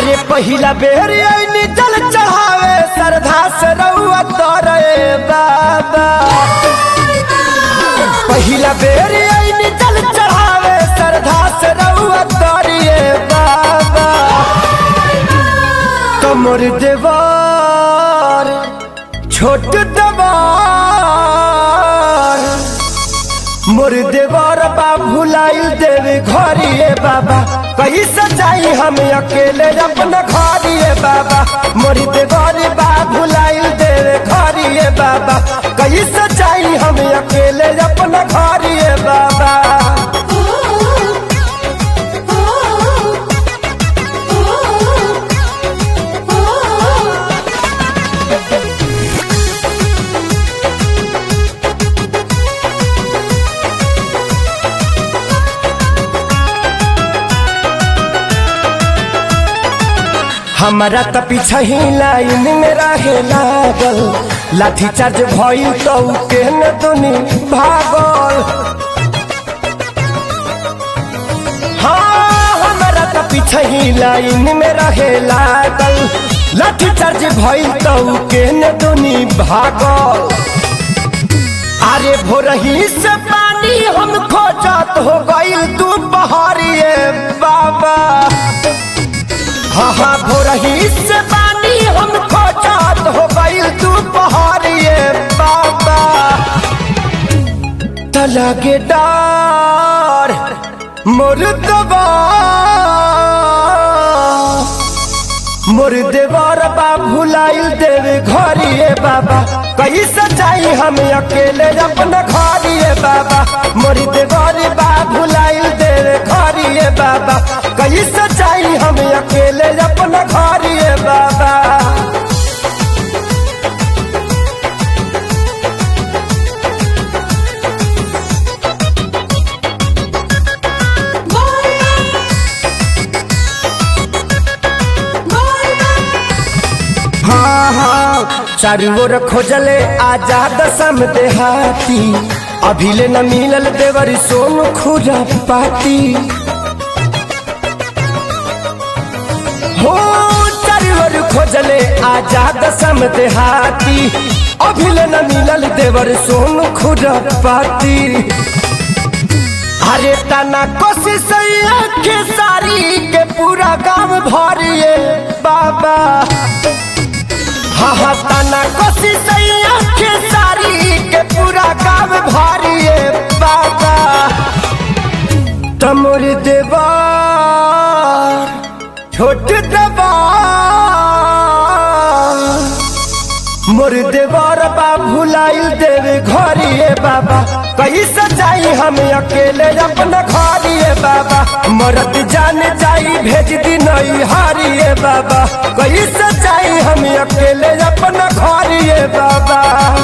अरे पहिला बेर आईनी जल चढ़ावे श्रद्धा से रउआ तोरे बाबा पहिला बेर आईनी जल चढ़ावे श्रद्धा से रउआ तोरे बाबा कमर देवार छोट देवार मोर देवर बा भुलाइल देवे घरिए बाबा कैसे जाई हम अकेले अपना घरिए बाबा मोर देवर बा भुलाइल देवे घरिए बाबा कैसे जाई हम अकेले अपना घरिए बाबा हमारा त पीछा ही लाइन में रहे लागल लाठी चार्ज भइल तो के न दुनी भागल हाँ हमारा त पीछा ही लाइन में रहे लागल लाठी चार्ज भइल तो के न दुनी भागल अरे भोरही से पानी हम खोजत हो गइल तू बहरिए बाबा हाँ हाँ भोरही से पानी हम खोजत हो गइल तू बहरिए बाबा तलागे डार मोर दबा मोर देवर बा भुलाइल देवे घरिए बाबा कैसे जाई हम अकेले अपना घरिए बाबा मोर देवर बा भुलाइल देवे घरिए बाबा कैसे जाई हम अकेले अपना घरिए बाबा हाँ हाँ चारू ओर खोजले आजाद सम देहाती अभिले न मिलल देवर सोन खुरा पाती हो चारू ओर खोजले आजाद सम देहाती अभिले न मिलल देवर सोन खुरा पाती अरे तना कोशिश के सारी के पूरा गांव भरिए बाबा हाँ हाँ तना कोशिश के सारी के पूरा गांव भरिए बाबा तमोर देवार छोट देवार मोर देवर बा भुलाइल देवे घरिए बाबा कैसे जाई हम अकेले अपना घरिए बाबा मरत जान जाई भेज दी नई हारिए बाबा कैसे जाई हम अकेले अपना घरिए बाबा